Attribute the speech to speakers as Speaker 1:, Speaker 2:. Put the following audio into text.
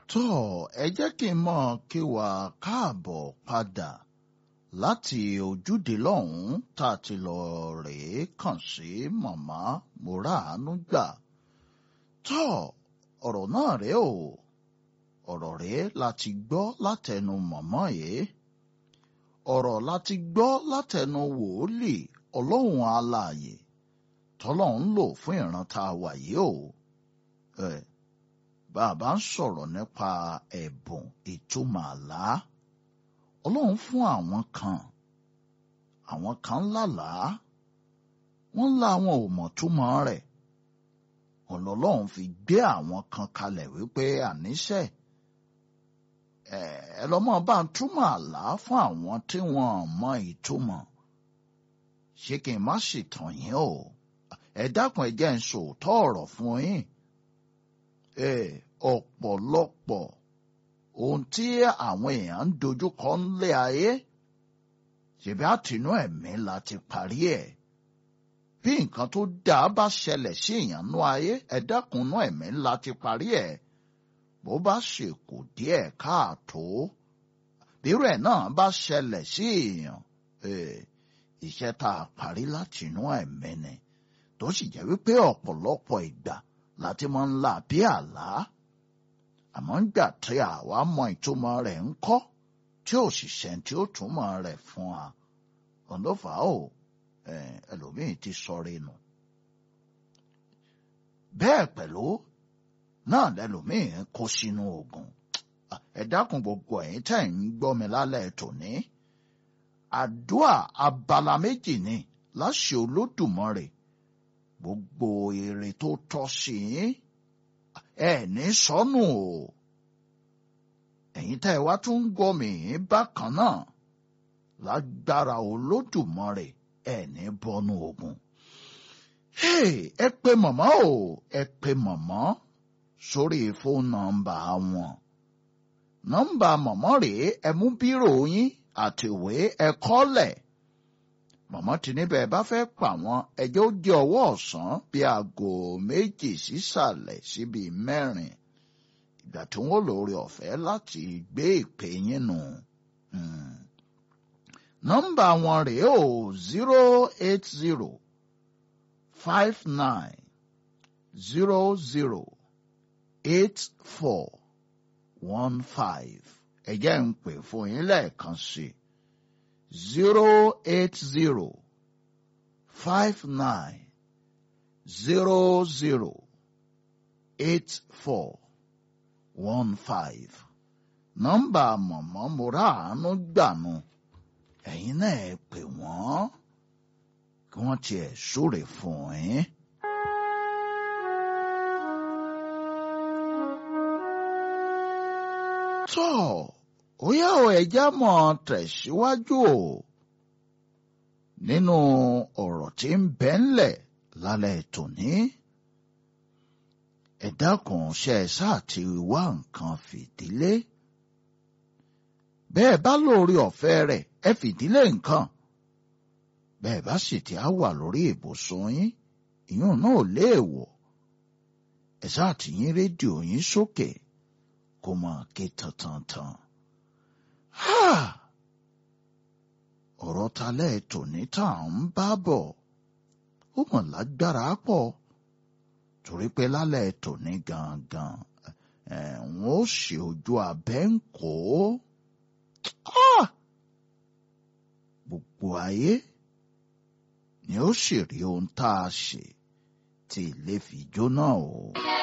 Speaker 1: tó ẹ jẹ́ kí n mọ̀ kí wà káàbọ̀ padà láti ojúde lọ́hùn-ún tá a ti lọ rèé kàn sí màmá mòráàánú gbà tó ọ̀rọ̀ náà rèé o ọ̀rọ̀ rèé láti gbọ́ látẹnu màmá yìí ọ̀rọ̀ láti gbọ́ látẹnu wòólì ọlọ́run alààyè tọ́lọ́run lò fún ìran tá a wà yìí o ẹ̀ bàbá ń sọ̀rọ̀ nípa ẹ̀bùn ìtumọ̀ àlá ọlọ́run fún àwọn kan àwọn kan lálàá wọ́n lá àwọn ò mọ̀ túmọ̀ rẹ̀ ọlọ́run fi gbé àwọn kan kalẹ̀ wípé àníṣe ẹ lọ́mọ bá ń túmọ̀ àlá fún àwọn tí wọ́n mọ ìtumọ̀ ṣé kí n má sì tàn yín o ẹ dákun ẹ jẹ́ ń sòótọ́ ọ̀rọ̀ fún yín ẹ ọ̀pọ̀lọpọ̀ ohun tí àwọn èèyàn ń dojúkọ ńlé ayé ṣèbí àtinú ẹ̀mí la ti parí ẹ̀ bí nǹkan tó dáa bá ṣẹlẹ̀ sí èèyàn nú ayé ẹ dákunú ẹ̀mí la ti parí ẹ̀ bó bá ṣe kù díẹ̀ káàtó bírò ẹ̀ náà bá ṣẹlẹ̀ sí èèyàn iṣẹ́ tá a parí látinú ẹ̀mí ni tó sì jẹ́ wípé ọ̀pọ̀lọpọ̀ ìgbà láti máa ń là bí àlá àmọ́ ń gbà tí àwa mọ ìtumọ̀ rẹ̀ ń kọ́ tí ò sì ṣẹ́ni tí ó túmọ̀ rẹ̀ fún wa ọ̀nọ́fà ó ẹlòmíì ti sọ̀rọ̀ nù. bẹ́ẹ̀ pẹ̀lú náà lẹ́lòmíì kó sínú ogun ẹ dákun gbogbo ẹ̀yin tẹ̀ ń gbọ́ mi lálẹ́ tòní àdúà abala méjì ni láṣẹ Olódùmarè gbogbo èrè tó tọ́ sí yín ẹ ní sọnù o ẹ̀yin tẹ́ ẹ wá tún ń gbọ́ mi bákan náà lágbára Olódùmarè ẹ ní bọ́nú ogun. ẹ pè màmá o ẹ pè màmá sórí fóònù nọ́mbà wọn nọ́mbà màmá rèé ẹ mú bírò yín àtìwé ẹ kọ́lẹ̀ màmá tí níbẹ̀ bá fẹ́ pa wọ́n ẹjẹ́ ó di ọwọ́ ọ̀sán bí aago méjì sísàlẹ̀ síbi mẹ́rin ìgbà tí wọ́n lórí ọ̀fẹ́ láti gbé ìpè yín nù. nọ́mbà wọn rèé o zero eight zero five nine zero zero eight four one five ẹ̀jẹ̀ ń pè fún yín lẹ́ẹ̀kan sí i zero eight zero five nine zero zero eight four one five nọ́mbà mọ̀mọ́ Mòráàánú gbànú ẹ̀yin náà ẹ pè wọ́n kí wọ́n tiẹ̀ súre fún yín. tọ́ọ̀ ó yá o ẹja mọ̀ tẹ̀síwájú o nínú ọ̀rọ̀ tí ń bẹ ńlẹ̀ lálẹ́ tòní. ẹ dákun ṣe ẹ sáà ti wá nǹkan fìdílé. bẹ́ẹ̀ bá lórí ọ̀fẹ́ rẹ̀ ẹ fìdílé nǹkan. bẹ́ẹ̀ bá sì ti á wà lórí ìbùsùn yín ìyún náà léèwọ̀. ẹ sáà ti yín rédíò yín sókè kó máa ké tantantan ọ̀rọ̀ talẹ́ tòní tá à ń bá bọ̀ ó mọ̀ lágbára pọ̀ torí pé lálẹ́ tòní gangan ẹ̀wọ̀n ó ṣe ojú abẹ́ ń kó gbogbo ayé ni ó sì rí ohun tá a ṣe tí ilé fi jóná o.